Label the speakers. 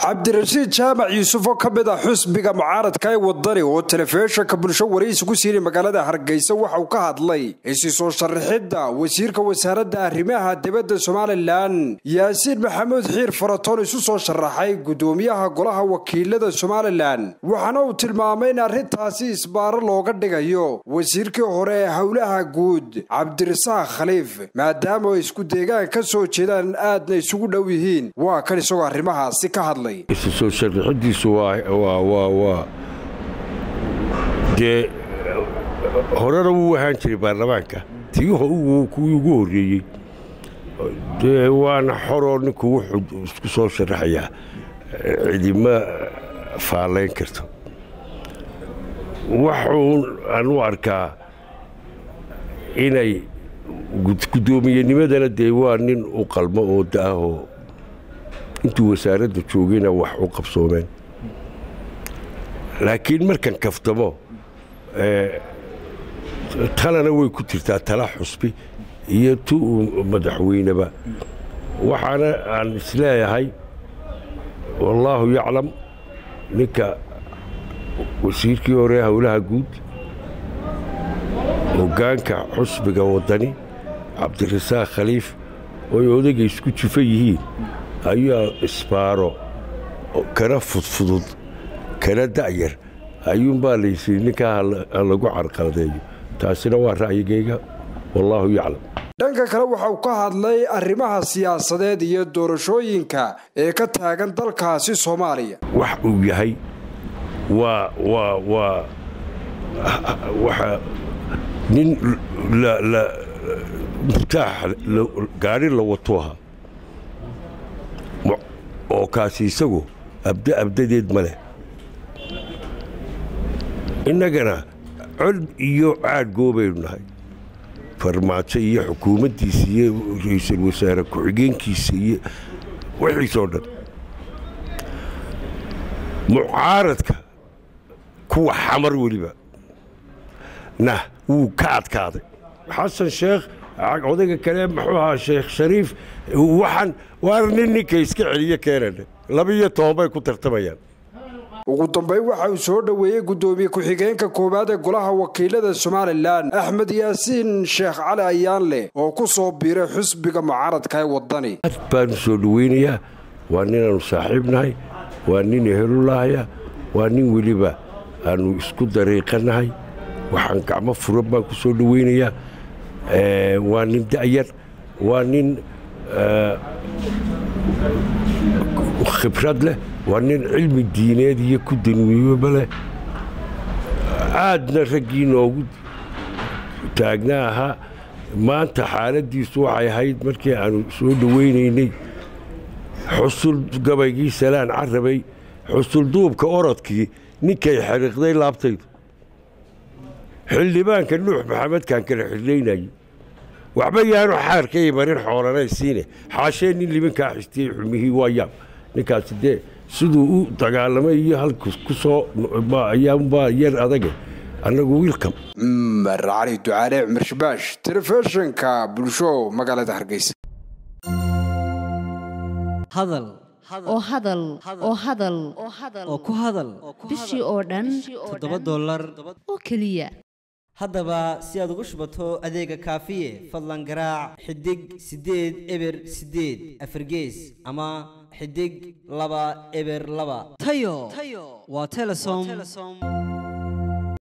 Speaker 1: cabdirashiid jaamac yuusuf oo ka mid ah xusbiga mucaaradka ee wadani oo telefishinka bulsho waraysi ku siiyey magaalada hargeysa waxa uu ka hadlay isi soo sharaxidda wasiirka wasaaradda arrimaha dibadda somalilan yaasiin maxamuud xiir faratoon isu soo sharaxay gudoomiyaha golaha wakiilada somalilan waxaana uu tilmaamay in arrintaasi isbaaro looga dhigayo wasiirkii hore ee howlaha guud cabdirasaaq khaliif maadaama ay isku deegaan ka soo jeedaan aadna isugu dhow yihiin waa kan isagoo arrimahaasi ka hadlay
Speaker 2: isu soo sharaxidiisu waa dee horena wuu ahaan jiray baarlamaanka tii kuwii ugu horreeyey dee waana xoroo ninku wuxuu isku soo sharaxayaa cidima faalayn karto waxuun aan u arkaa inay gudoomiyenimadana dee waa nin u qalmo oo da'ahoo intuu wasaaradda joogayna wax u qabsoomeen laakiin markan kaftamo talana way ku jirtaa tala xusbi iyo tu madaxweyneba waxaana aan isleeyahay wallaahu yaclam ninka wasiirkii hore howlaha guud hoggaanka xusbiga waddani cabdirasaaq khaliif ooy odagay isku jufo yihiin ayaa isbaaro kana fudfudud kana da'yar ayuunbaa laysihi ninkaa ha lagu carqaladeeyo taasina waa ra'yigayga wallaahu yaclam
Speaker 1: dhanka kale waxa uu ka hadlay arrimaha siyaasadeed iyo doorashooyinka ee ka taagan dalkaasi soomaaliya
Speaker 2: wax uu yahay waa waa waa waxa nin murtaax gaari la wato ahaa oo kaasi isagu abda abdadeed ma leh innagana cod iyo caadgoo baynu nahay farmaajo iyo xukuumaddiisa iyo ra-iisul wasaare ku-xigeenkiisa iyo wixiisoo dhan mucaaradka kuwa xamar weliba nah wuu ka adkaaday xasan sheekh odayga kale muxuu ahaa sheekh shariif waxaan waana nin ninka iska celiyo keenana laba-iyo toban bay ku tartamayaan
Speaker 1: ugu dambayn waxa uu soo dhoweeyey guddoomiye ku-xigeenka koowaad ee golaha wakiilada somalilan axmed yaasiin sheekh cali ayaanleh oo ku soo biiray xusbiga mucaaradka ee waddani
Speaker 2: aad baanu soo dhoweynayaa waa ninaannu saaxiib nahay waa nin ehelulahaya waa nin weliba aannu isku dariiqanahay waxaan gacmo furan baan ku soo dhoweynayaa waa nin da'yar waa nin khibrad leh waa nin cilmi diineed iyo ku danwiibaba leh aadna raggii noogu taagna ahaa maanta xaaladdiisu waxay ahayd markii aannu soo dhoweynaynay xusul gabaygii salaan carabay xusul duubka orodkii ninkay xariiqday laabtaydu xildhibaanka nuux maxamedkaan kala xidhlaynayey waxba yaanu xaarkay marin xoolanaysiine xaashee nin liminkaa xistiyey xumihii waa yaab ninkaasi dee siduu u dagaalamay iyo halku ku soo ayaanbaa yar adage annagu wiilkam
Speaker 1: cumar cali ducaale cumar shabaash telefishinka bulsho magaalada hargeysa
Speaker 3: hadal
Speaker 4: oo hadal oo hadal
Speaker 3: oo ku hadal
Speaker 4: bishii oo dhan
Speaker 3: toddoba dollar
Speaker 4: oo keliya
Speaker 3: haddaba si aad ugu shubato adeega kaafiye fadlan garaac xidig siddeed eber siddeed afargees ama xidig laba eber laba tayo waa telesom